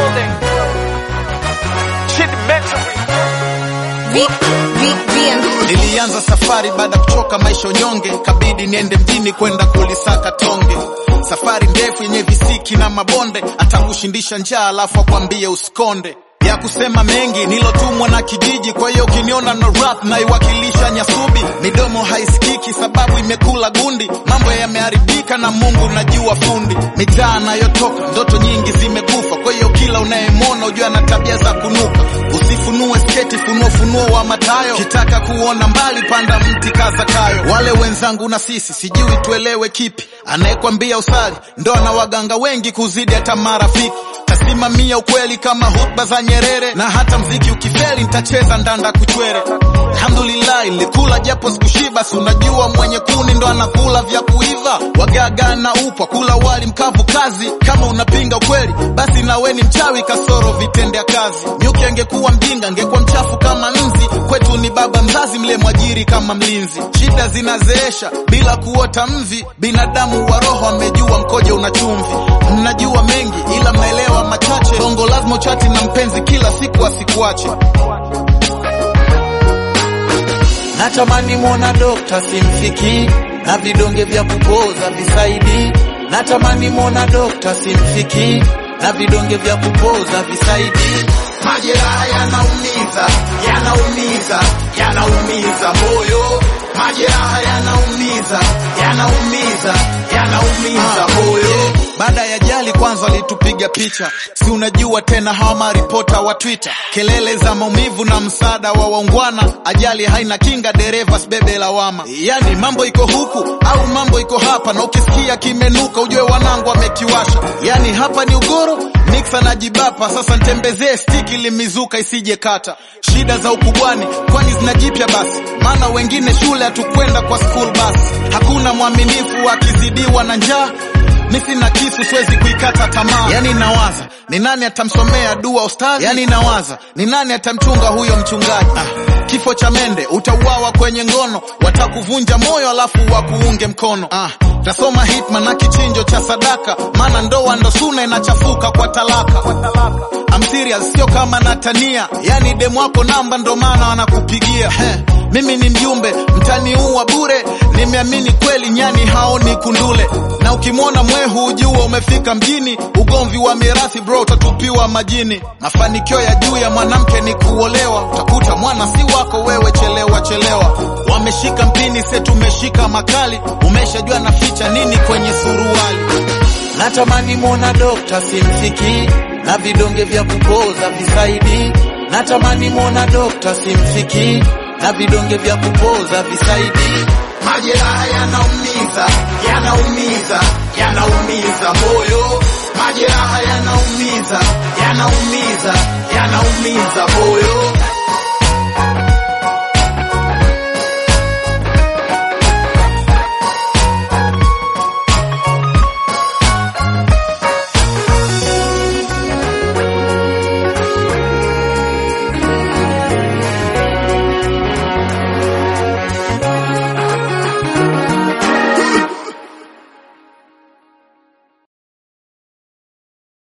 building. Shit mentally. Nilianza safari baada ya kuchoka maisha unyonge, kabidi niende mjini kwenda kulisaka tonge. Safari ndefu yenye visiki na mabonde, atakushindisha njaa alafu akwambie usikonde ya kusema mengi nilotumwa na kijiji. Kwa hiyo ukiniona no rap naiwakilisha Nyasubi, midomo haisikiki sababu imekula gundi. Mambo yameharibika na Mungu najua fundi. Mitaa nayotoka ndoto nyingi zimekufa, kwa hiyo kila unayemwona ujua na tabia za kunuka. Usifunue sketi, funua funuo wa matayo. Kitaka kuona mbali, panda mti kaza kayo. Wale wenzangu na sisi sijui tuelewe kipi, anayekwambia usali ndo ana waganga wengi kuzidi hata marafiki tasimamia ukweli kama hutuba za Nyerere, na hata mziki ukifeli nitacheza ndanda kuchwere. Alhamdulillah, nilikula japo sikushiba, si unajua mwenye kuni ndo anakula vya kuiva. Wagaga na upwa kula wali mkavu kazi. Kama unapinga ukweli, basi nawe ni mchawi kasoro vitendea kazi. Nyuki angekuwa mjinga, angekuwa mchafu kama nzi. Kwetu ni baba mzazi, mle mwajiri kama mlinzi. Shida zinazeesha bila kuota mvi. Binadamu wa roho amejua mkojo una chumvi. Mnajua mengi ila mnaelewa machache. Bongo lazima uchati na mpenzi kila siku asikuache. Natamani mwona dokta simfiki na vidonge vya kupoza visaidi. Natamani mwona dokta simfiki na vidonge vya kupoza visaidi. Majeraha yanaumiza, yanaumiza, yanaumiza moyo. Majeraha yanaumiza, yanaumiza, yanaumiza moyo. Baada ya jali kwanza walitupiga picha, si unajua tena hawa maripota wa Twitter, kelele za maumivu na msaada wa waungwana. Ajali haina kinga, dereva sibebe lawama. Yani mambo iko huku au mambo iko hapa, na ukisikia kimenuka ujue wanangu wamekiwasha. Yani hapa ni ugoro miksa na jibapa, sasa ntembezee stiki limizuka isije kata. Shida za ukubwani kwani zinajipya basi, maana wengine shule hatukwenda kwa school bus. Hakuna mwaminifu akizidiwa na njaa mi sina kisu siwezi kuikata tamaa. Yani nawaza ni nani atamsomea dua ustazi, yani nawaza ni nani atamchunga huyo mchungaji. Ah, kifo cha mende utauawa kwenye ngono, watakuvunja moyo alafu wakuunge mkono. Ah, tasoma hitma na kichinjo cha sadaka, maana ndoa ndo suna inachafuka kwa talaka. I'm serious, sio kama natania, yani demu wako namba ndo maana wanakupigia Heh. Mimi ni mjumbe mtaniua bure, nimeamini kweli nyani haoni kundule, na ukimwona mwehu ujua umefika mjini. Ugomvi wa mirathi bro, utatupiwa majini. Mafanikio ya juu ya mwanamke ni kuolewa, utakuta mwana si wako wewe, chelewa chelewa. Wameshika mpini, se tumeshika makali, umeshajua naficha nini kwenye suruali. Natamani mwona dokta simfiki na vidonge vya kupoza visaidi. Natamani mwona dokta simfiki na vidonge vya kupoza visaidi. Majeraha yanaumiza, yanaumiza, yanaumiza moyo. Majeraha yanaumiza, yanaumiza, yanaumiza moyo.